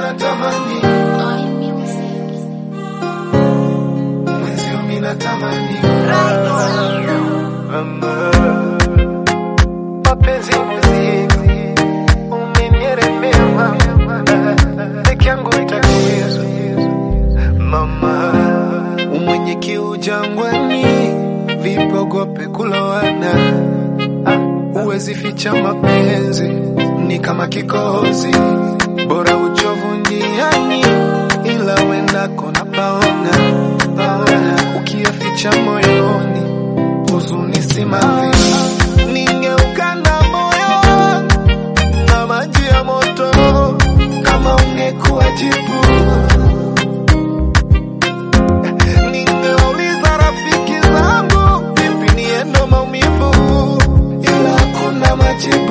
natamani Oi music. mwenzio mi natamani mapenzi muziki umenieremea mama peke yangu tatizo mama umwenye kiu jangwani vipogope kulowana huwezi ficha mapenzi ni kama kikohozi bora uchovu njiani ila wendako na paona paona ukiyaficha moyoni huzuni si mavi ningeukanda moyo na maji ya moto kama ungekuwa jibu ningeuliza rafiki zangu vipi niendo maumivu ila hakuna majibu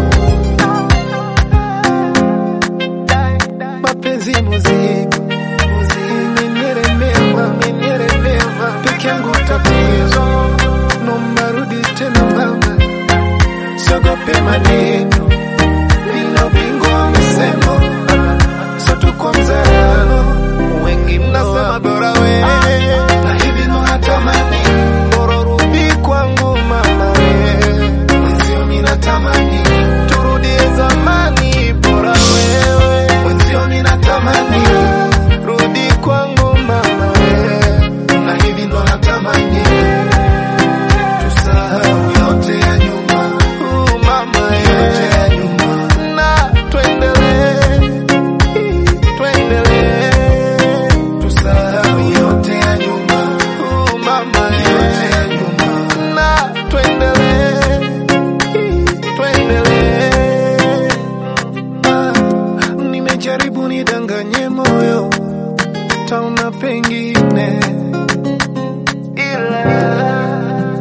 mapenzi muziki umenieremea umenieremea peke yangu tatizo nomba rudi tena mama siogope maneno nina ubingwa wa misemo so tuko mzalano wengi mnasema bora we na hivi ndo natamani bora rudi kwangu mama we mwenzio mi natamani turudie zamani bora wewe mwenzio mi natamani rudi kwangu mama we na hivi ndo natamani tusahau yote ya nyuma uh, mama yote ya nyuma na tuendelee tuendelee tusahau yote ya nyuma uh, mama yote ya nyuma na tuendelee tuendelee ah, nimejaribu nidanganye moyo taona pengine ila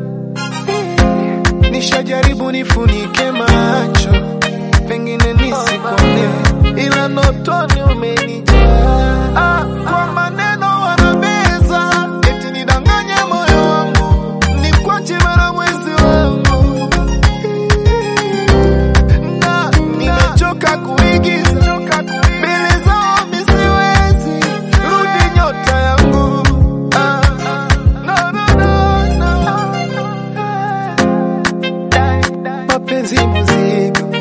nishajaribu nifunike macho pengine nisikone ila notoni umenijaa ah, kwa maneno wanabeza eti nidanganye moyo wangu nikwache mara mwezi wangu na nimechoka kuigiza mbele zao misiwezi rudi nyota yangu ah, no, no, no, no. mapenzi muziki